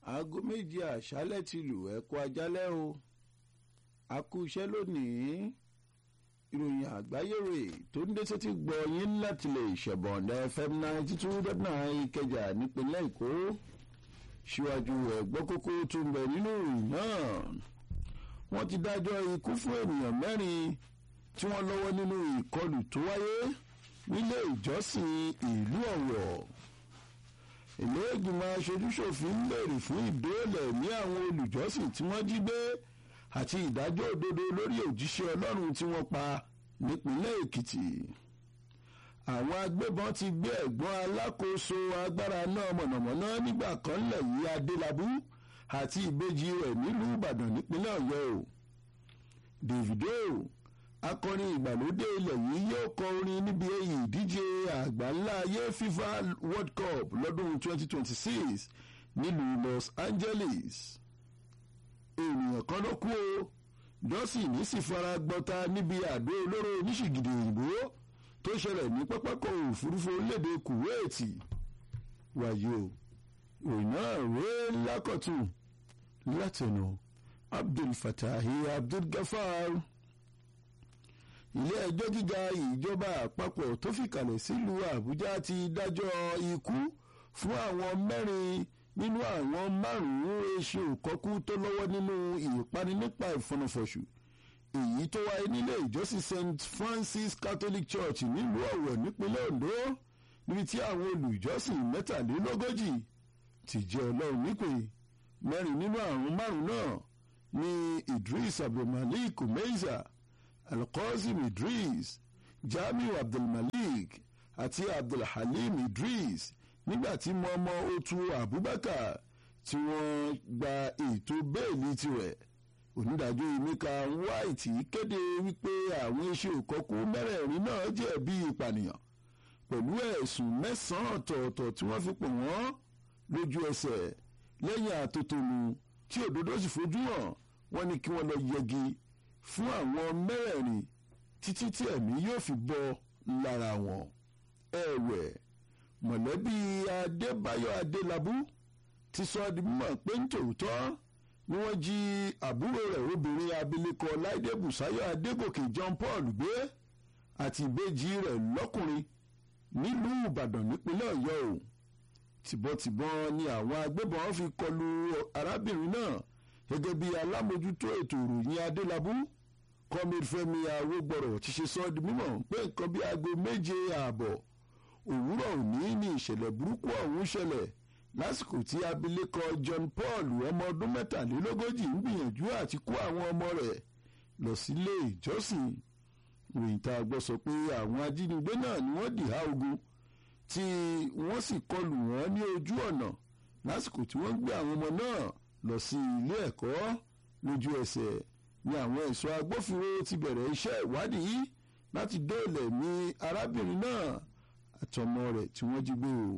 aago méje àṣálẹ́ ti lù ẹ̀kọ́ ajálẹ́ o a kú iṣẹ́ lónìí ìròyìn àgbáyé rè tó ń dé sétí gbọ́ yín láti lè ṣẹ̀bọ̀ǹdà fm ninety two dot nine ìkẹjà nípínlẹ̀ èkó síwájú ẹ̀gbọ́n kókó tó ń bẹ nínú ìròyìn náà wọ́n ti dájọ́ ikú fún ènìyàn mẹ́rin tí wọ́n lọ́wọ́ nínú ìkọlù tó wáyé nílé ìjọsìn ìlú ọ̀wọ̀ ilé ìgbìmọ̀ aṣojúṣòfin ń béèrè fún ìdóòlẹ̀ ní àwọn olùjọ́sìn tí wọ́n jí gbé àti ìdájọ́ òdodo lórí òjíṣẹ́ ọlọ́run tí wọ́n pa nípínlẹ̀ èkìtì àwọn agbébọn ti gbé ẹ̀gbọ́n alákòóso agbára náà mọ̀nàmọ́ná nígbà kan lẹ̀ yí adélábù àti ìbejì rẹ̀ nílùú ìbàdàn nípínlẹ̀ ọ̀yọ́ o davido akọrin ìgbàlódé ilẹ̀ yìí yóò kọ orin níbi èyí ìdíje àgbáńlá ayé fifa world cup lọ́dún 2026 nílùú los angeles ènìyàn kan ló kú o dọ́sìn ní sì fara gbọ́ta níbi àdó olóró oníṣìgìdì òyìnbó tó ṣẹlẹ̀ ní pápákọ̀ òfurufú orílẹ̀-èdè kuwaiti wàyí o ìròyìn náà rèé lákọ̀tún látẹnu abdul fatahi abdul gafar ilé ẹjọ́ gíga ìjọba àpapọ̀ tó fìkàlẹ̀ sílùú àbújá ti dájọ́ ikú fún àwọn mẹ́rin nínú àwọn márùn-ún eṣe òkọ́kú tó lọ́wọ́ nínú ìpani nípa ìfọ̀nàfọ̀ṣù èyí tó wáyé nílé ìjọsìn st francis catholic church nílùú ọ̀wọ̀ nípínlẹ̀ ondo níbi tí àwọn olùjọ́sìn mẹ́tàlélógójì ti jẹ́ ọlọ́run nípè mẹ́rin nínú àrùn márùn náà ní idris abdulmalik umeiza alqasim idris jamiu abdulmalik àti abdulhalim idris nígbàtí mọ́mọ́ otu abubakar tí wọ́n gba ètò bẹ́ẹ̀lì tirẹ̀ onídàájọ́ emeka white kéde wípé àwọn iṣẹ́ òkọ́kú mẹ́rẹ̀ẹ̀rin náà jẹ̀bi ìpànìyàn pẹ̀lú ẹ̀sùn mẹ́sàn-án ọ̀tọ̀ọ̀tọ̀ tí wọ́n fi pè wọ́n lójú ẹsẹ̀ lẹ́yìn àtòtòlù tí òdodo sì fojú hàn wọ́n ní kí wọ́n lọ yẹgi fún àwọn mẹ́rẹ̀ẹ̀rin títí tí ẹ̀mí yóò fi bọ́ lára wọn ẹ̀wẹ̀ mọ̀lẹ́bí adébáyọ̀ adélábù ti sọ di mímọ̀ pé ń tòótọ́ ni wọ́n jí àbúrò rẹ̀ obìnrin abilékọ láìdé bùsáyọ̀ adégòkè john paul gbé àti ìbejì rẹ̀ lọ́kùnrin nílùú ìbàdàn nípínlẹ̀ ọ̀yọ́ o tìbọntìbọn ni àwọn agbébọn fi kọlu arábìnrin náà gẹ́gẹ́ bí alámòjútó ètò ìròyìn adélábù kọ́míd fẹ́mi awógbọ̀rọ̀ ti ṣe sọ di mímọ̀ pé nǹkan bí aago méje ààbọ̀ òwúrọ̀ òní ní ìṣẹ̀lẹ̀ burúkú ọ̀hún ṣẹlẹ̀ lásìkò tí abilékọ john paul ọmọ ọdún mẹ́tàlélógójì ń gbìyànjú àti kó àwọn ọmọ rẹ̀ lọ sílé ìjọsìn ròyìn tá a gbọ́ sọ pé àwọn ajínigbé náà ni wọ́n dìhà ogun tí wọ́n sì kọlù wọ́n ní ojú ọ̀nà lásìkò tí wọ́n gbé àwọn ọmọ náà lọ sí ilé ẹ̀kọ́ lójú ẹsẹ̀ ni àwọn ẹ̀ṣọ́ agbófinró ti bẹ̀rẹ̀ iṣẹ́ ìwádìí láti dóòlẹ̀ ní arábìnrin náà àtọmọ rẹ̀ tí wọ́n jí gbé o.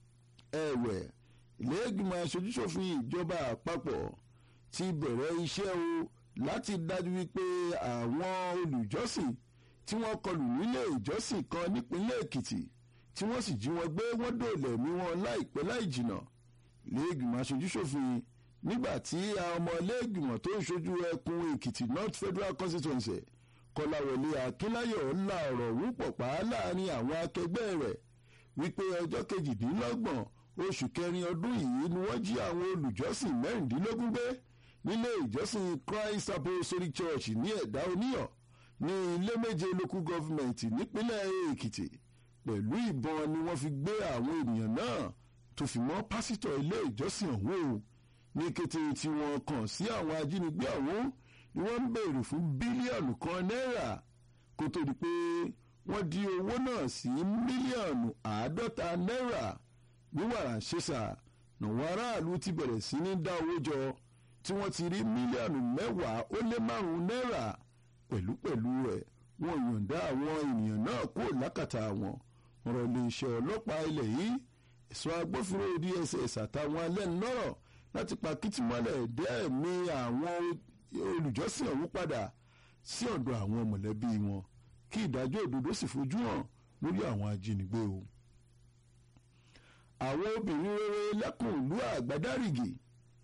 ẹ̀wẹ̀ ilé-ìgbìmọ̀ aṣojúṣòfin ìjọba àpapọ̀ ti bẹ̀rẹ̀ iṣẹ́ o láti dájú wípé àwọn olùjọ́sìn tí wọ́n kọlù nílé ìjọsìn kan nípínlẹ̀ èkìtì tí wọ́n sì jí wọn gbé wọ́n dóòlẹ̀ mí wọn láìpẹ́ láì jìnà ilé-ìgbìmọ̀ aṣojúṣòfin nígbà tí ọmọ ilé-ìgbìmọ̀ tó ń ṣojú ẹkùn èkìtì north federal constituency kọláwọlé akínláyọ̀ ńlá ọ̀rọ̀ wúpọ̀ pa á láàrin àwọn akẹgbẹ́ rẹ̀ wípé ọjọ́ kejìdínlọ́gbọ̀n oṣù kẹrin ọdún yìí ni wọ́n jí àwọn olùjọ́sìn mẹ́rìndínlógún gbé nílé ìjọsìn christ apostolic church ní ẹ̀dá oníyàn ní ilé méje local government nípínlẹ̀ èkìtì pẹ̀lú ìbọn ni wọ́n fi gbé àwọn ènìyàn náà tó fi mọ́ pásítọ̀ ilé ìjọsìn ọ̀hún o ní kété tí wọ́n kàn sí àwọn ajínigbé ọ̀hún ni wọ́n ń béèrè fún bílíọ̀nù kan náírà kó tó di pé wọ́n di owó náà sí mílíọ̀nù àádọ́ta náírà ní wàrà ṣẹ́sà nàwọn aráàlú ti bẹ̀rẹ̀ sí ní dá owó jọ tí wọ́n ti rí mílíọ̀nù mẹ́wàá ó lé márùn-ún náírà pẹ̀lúpẹ̀lú rẹ̀ wọ́n yọ̀ǹda àwọn ènìyàn náà kó lákàtà wọn ọ̀rọ̀ iléeṣẹ́ ọlọ́pàá ilẹ̀ yìí ẹ̀ṣọ́ agbófinró dss àtàwọn alẹ́nulọ́rọ̀ láti pa kìtìmọ́lẹ̀ dẹ́ẹ̀mí àwọn olùjọ́sìn ọ̀hún padà sí ọ̀dọ̀ àwọn mọ̀lẹ́bí wọn kí ìdájọ́ òdodo sì fojú hàn lórí àwọn ajínigbé o. àwọn obìnrin rere lẹ́kùn ìlú àgbádárìgì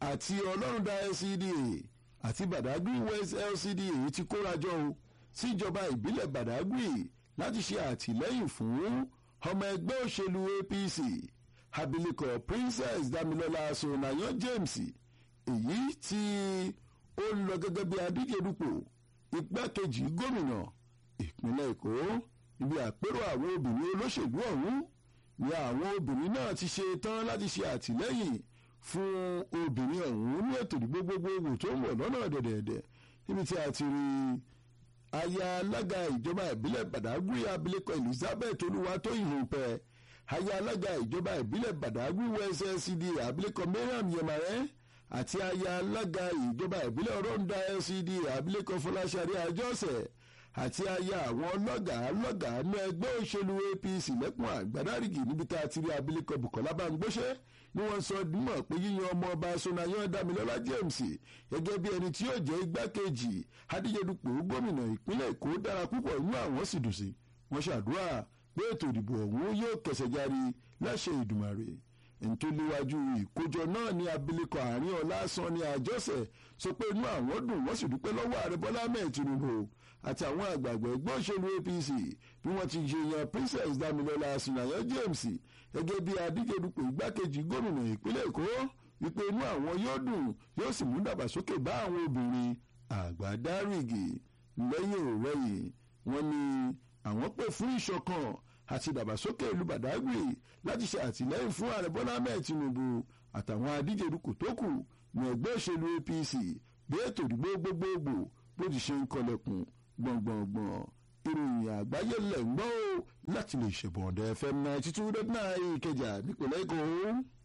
àti ọlọ́rundá LCDA àti Badagry West LCDA èyí ti kórajọ o síjọba ìbílẹ̀ Badagry láti ṣe àtìlẹ́yìn fún ọmọ ẹgbẹ́ òṣèlú APC abilékọ Princess Damilola Sonayan James èyí tí ó ń lọ gẹ́gẹ́ bí adíje dupò igbákejì gómìnà ìpínlẹ̀ Èkó ibi àpérò àwọn obìnrin olóṣèlú ọ̀hún ni àwọn obìnrin náà ti ṣe tán láti ṣe àtìlẹ́yìn fún obìnrin ọ̀hún ní ètò ìdìbò gbogbogbò tó ń bọ̀ lọ́nà dẹ̀dẹ̀dẹ̀ níbi tí a ti rí aya alága ìjọba ìbílẹ̀ Badagry abilékọ Elizabeth Olúwatóyìn aya alága ìjọba ìbílẹ̀ Badagry West LCDA abilékọ Mariam Yemare àti aya alága ìjọba ìbílẹ̀ Ọ̀rọ̀ǹda LCDA abilékọ Fọláṣadé Àjọṣẹ̀ àti aya àwọn ọlọ́gàá lọ́gàá ní ẹgbẹ́ òṣèlú APC lẹ́kùn àgbàdárìgì níbi tá a ti rí abilékọ Bukola Bangbóṣẹ́ ni wọ́n sọ dímọ̀ pé yíyan ọmọ ọba Sonayan Damilola James gẹ́gẹ́ bí ẹni tí yóò jẹ́ igbákejì adíjedupò gómìnà ìpínlẹ̀ Èkó dára púpọ̀ inú àwọn sì dùn sí wọ́n ṣàdúrà pé ètò ìdìbò ọ̀hún yóò kẹsẹ̀ járí láṣẹ Ìdùmarè ẹni tó léwájú ìkójọ náà ní abilékọ àárín ọlá san ní àjọṣe sọ pé inú àwọn dùn wọ́n sì dúpẹ́ lọ́wọ́ ààrẹ Bọ́lá Ahmed Tinubu àti àwọn àgbààgbà ẹgbẹ́ òṣèlú APC bí wọ́n ti ṣe yan Princess Damilola Sonayan James gẹ́gẹ́ bí adíjedupò igbákejì gómìnà ìpínlẹ̀ Èkó wípé inú àwọn yóò dùn yóò sì mú dàgbàsókè bá àwọn obìnrin àgbàdárìgì lẹ́yìn òrẹ́yìn wọ́n ní àwọn pè fún ìṣọ̀kan àti ìdàgbàsókè ìlú Badagry láti ṣe àtìlẹ́yìn fún ààrẹ Bọ́lá Ahmed Tinubu àtàwọn adíjedupò tó kù ní ẹgbẹ́ òṣèlú APC bí ètò ìdìbò gbogbogbò bó ti ṣe ń kọlẹ̀kùn gbọ̀ngbọ̀ngbọ̀n ìròyìn àgbáyé lẹ̀ ń gbọ́ láti lè ṣèbọ̀dẹ̀ FM ninety two dot nine Ìkẹjà nípìnlẹ̀ Èkó.